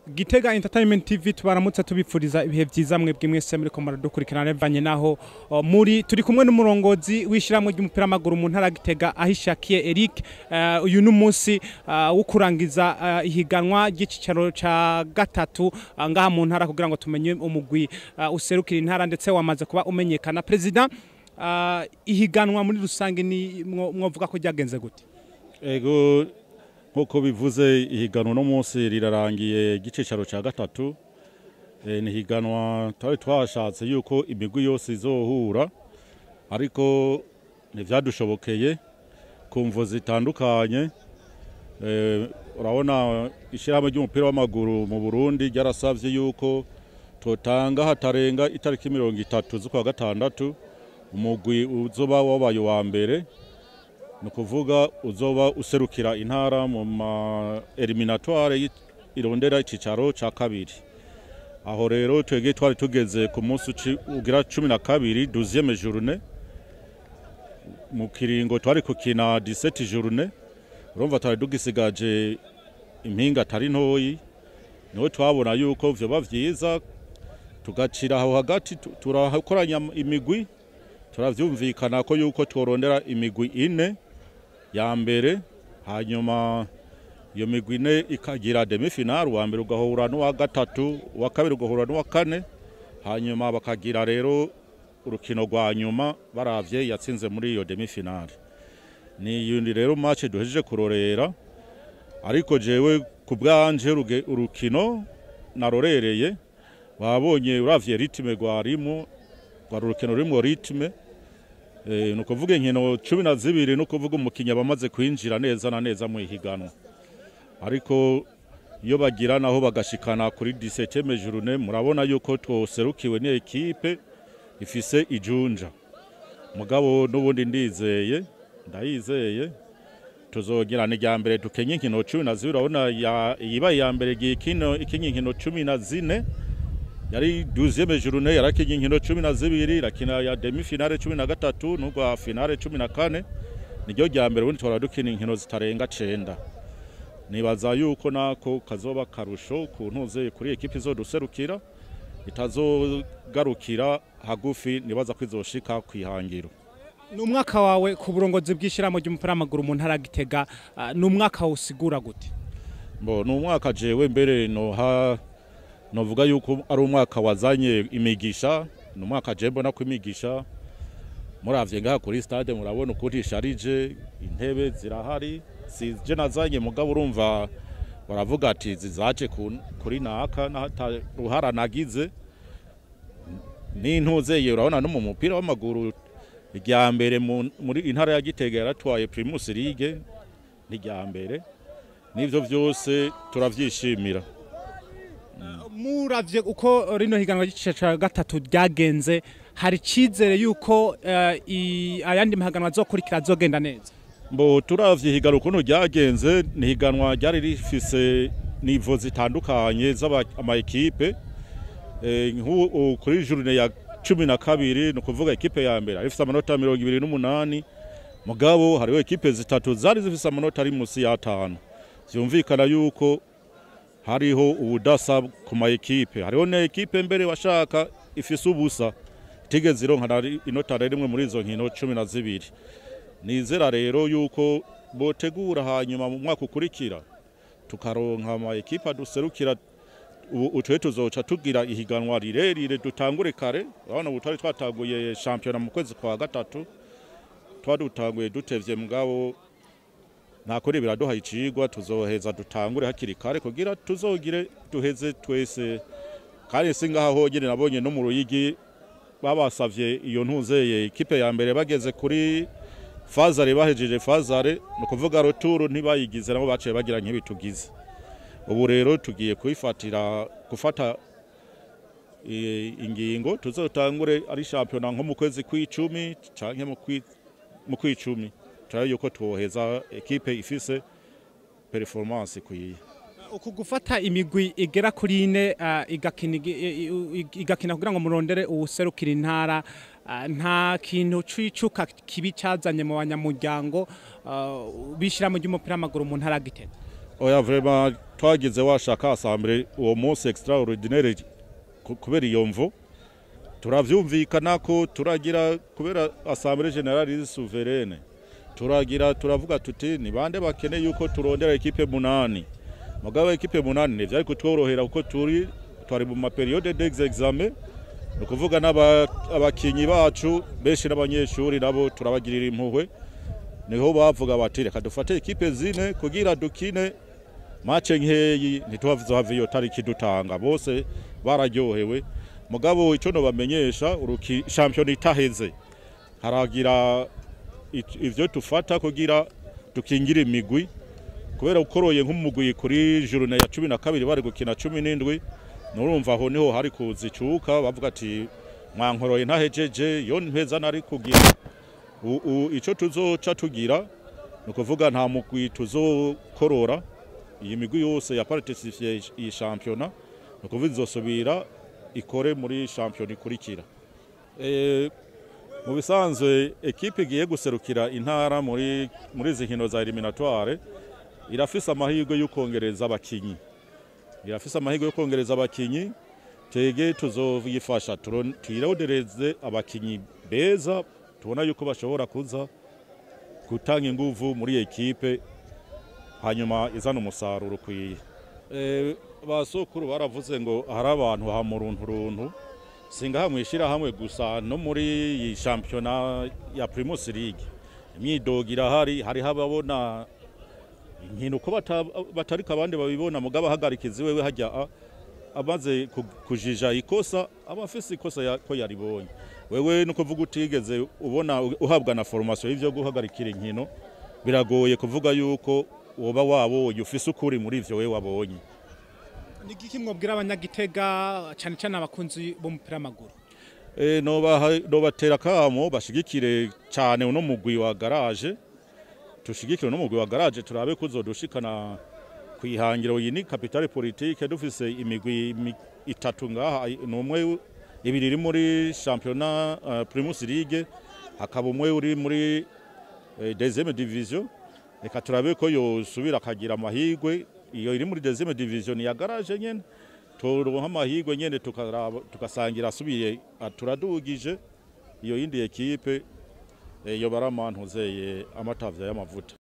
Gitega Entertainment TV tubaramutse tubipfuriza ibihe byiza mwebwe mwese muri ko muradukurikirana bivanye naho uh, muri turi kumwe n'umurongozi w'ishyirahamwe ry'umupira w'amaguru mu ntara ya Gitega ahishakiye Eric uh, uyu n'umunsi uh, wo kurangiza uh, ihiganwa ry'icicaro ca gatatu uh, ngaha mu ntara kugira ngo tumenye umugwi uh, userukira intara ndetse wamaze kuba umenyekana president uh, ihiganwa muri rusange ni mwo- mwovuga ko ryagenze gute Ego nk'uko bivuze ihiganwa no munsi rirarangiye igicicaro cya gatatu Eh, ni ihiganwa twari twashatse yuko imigwi yose izohura ariko ntibyadushobokeye ku mvo zitandukanye Eh, urabona ishyirahamwe ry'umupira w'amaguru mu burundi ryarasabye yuko totanga hatarenga itariki mirongo itatu z'ukwa gatandatu umugwi uzoba wabaye uwa mbere ni ukuvuga uzoba userukira intara mu ma eliminatoire y'i- irondera icyicaro cya kabiri aho rero twebwe twari tugeze ku munsi uci- ugira cumi na kabiri duziyeme journe mu kiringo twari kukina diseti journe urumva twari tugisigaje impinga atari ntoyi niho twabona yuko vyoba vyiza tugacira aho hagati tu- turakoranya imigwi turavyumvikana ko yuko tworondera imigwi ine ya mbere hanyuma iyo migwi ine ikagira demifinal uwa mbere ugahura n'uwa gatatu uwa kabiri ugahura n'uwa kane hanyuma bakagira rero urukino rwa nyuma baravye yatsinze muri iyo demifinal ni yundi rero match duhejeje kurorera ariko jewe ku bwanje ruge- urukino narorereye wabonye uravye ritme rwarimo rwari urukino rurimwo ritme Eh, ni ukuvuga inkino cumi na zibiri ni ukuvuga umukinnyi aba amaze kwinjira neza na neza mu ihiganwa ariko iyo bagira naho bagashikana kuri diseteme jurune murabona yuko twoserukiwe n'ekipe ifise ijunja mugabo n'ubundi ndizeye ndayizeye tuzogira ni rya mbere dukenye inkino cumi na zibiri urabona ya- iyibaye iya mbere igiye ikino- ikinye inkino cumi na zine yari duziyeme journe yarakinye inkino cumi na zibiri irakina ya demi finale cumi na gatatu n'urwa finale cumi na kane niryo rya mbere ubundi twara dukina inkino zitarenga cenda nibaza yuko nako kazoba karusho ku ntuze kuri ekipi izoduserukira itazogarukira hagufi nibaza ko izoshika kwihangiro ni umwaka wawe ku burongozi bw'ishyirahamwe ry'umupira w'amaguru mu ntara ya Gitega uh, ni umwaka usigura gute Bo ni umwaka jewe mbere noha novuga yuko ari umwaka wazanye imigisha ni umwaka je mbona ko imigisha muravye ngaha kuri stade murabona ukuntu isharije intebe zirahari sije nazanye mugabo urumva baravuga ati zizaje ku- kuri naka nahata ruhara nagize n'intuzeye urabona no mu mupira w'amaguru irya mbere mu- muri intara ya Gitega yaratwaye Primus League n'irya mbere n'ivyo vyose turavyishimira muravye uko rino higanwa ry'igice ca gatatu ryagenze hari icizere yuko eh, i- ayandi mahiganwa azokurikira azogenda neza mbo turavye higanwa ukuntu ryagenze ni higanwa ryari rifise nivo zitandukanye z'amaekipe nk'ubu kuri journe ya cumi na kabiri ni ukuvuga ekipe ya mbere arifise amanota mirongo ibiri n'umunani mugabo hariho ekipe zitatu zari zifise amanota ari musi y'atanu vyumvikana yuko hariho ubudasa ku ma ekipe hariho na ekipe mbere washaka ifise ubusa itigeze ironka na ri- inota na rimwe muri izo nkino cumi na zibiri nizera rero yuko botegura hanyuma mu mwaka ukurikira tukaronka ama ekipe aduserukira ubu utwe tuzoca tugira ihiganwa rirerire dutangure kare urabona ubu twari twatanguye shampiyona mu kwezi kwa gatatu twadutanguye dutevye mugabo ntakuri biraduha icigwa tuzoheza dutangure hakiri kare kugira tuzogire duheze twese kandi si ngaha honyene nabonye no mu ruyigi babasavye iyo ntuzeye ikipe ya mbere bageze kuri fazare bahejeje fazare ni ukuvuga roturu ntibayigize nabo baciye bagira nk'ibitugize ubu rero tugiye kuyifatira gufata i- ingingo tuzotangure ari shampiyona nko mu kwezi kw'icumi canke mu kwi- mu kw'icumi turabe yuko twoheza ekipe ifise performance ikwiye uku gufata imigwi igera kuri ine uh, igakina igi- i- i- igakina kugira ngo murondere uwuserukira intara uh, nta kintu cicuka kibi cazanye mu banyamuryango uh, bishira mu ry'umupira w'amaguru mu ntara ya Gitega oya vraiment twagize washaka assemblée uwo munsi extraordinaire ku- kubera iyo mvo turavyumvikana ko turagira kubera assemblée générale souveraine turagira turavuga tuti ni bande bakeneye yuko turondera ekipe munani mugabo ekipe munani ntivyari kutworohera kuko turi twari mu maperiode d'examen ni ukuvuga n'aba- abakinyi bacu benshi n'abanyeshuri nabo turabagirira impuhwe niho bavuga bati reka dufate ekipe zine kugira dukine mace nkeyi ntituhave iyo tariki dutanga bose bararyohewe mugabo icyo nobamenyesha uruki shampiyona itaheze haragira it- ivyo tufata kugira dukingire imigwi kubera ukoroye nk'umugwi kuri jurune ya cumi na kabiri bari gukina cumi n'indwi nurumva aho niho hari kuza icuka bavuga ati mwankoroye ntahejeje yo mpeza nari kugira U- u- ico tuzoca tugira ni ukuvuga nta mugwi tuzokorora iyi migwi yose ya participiye iyi shampiyona ni ukuvuga izosubira ikore muri shampiyona ikurikira Eh, mu bisanzwe ekipe igiye guserukira intara muri muri izi nkino za eliminatoire irafise amahirwe yo kongereza abakinyi irafise amahirwe yo kongereza abakinyi twege tuzoyifasha turon- tuyirondereze abakinyi beza tubona yuko bashobora kuza gutanga inguvu muri ekipe hanyuma izana umusaruro ukwiye Eh, basokuru baravuze ngo hari abantu hamuruntu runtu singaha mwishira hamwe gusa no muri iyi shampiyona ya Primus League imyidogo irahari hariho ababona inkino ko bata- batariko abandi babibona mugabo ahagarikizi wewe hajya a- amaze ku- kujija ikosa aba afise ikosa ya- ko yaribonye wewe no kuvuga utigeze ubona uhabwa na formation y'ivyo guhagarikira inkino biragoye kuvuga yuko woba wabonye ufise ukuri muri ivyo wewe wabonye ni iki mwabwira abanyagitega cyane cyane abakunzi b'umupira w'amaguru E, nobaha- nobatera kamo bashigikire cyane uno mugwi wa garage tushigikire uno mugwi wa garage turabe kuzodushikana kwihangiro iyi ni capitale politique dufise imigwi imi- itatu ngaha numwe ibiri iri muri championnat uh, Primus League hakaba umwe uri muri eh, deuxième division reka turabe ko yosubira akagira amahirwe iyo iri muri deuxième division ni ya garage nyene turonka amahirwe nyene tukaraba- tugasangira asubiye turadugije iyo yindi ekipe eh, yo baramantuzeye amatavya y'amavuta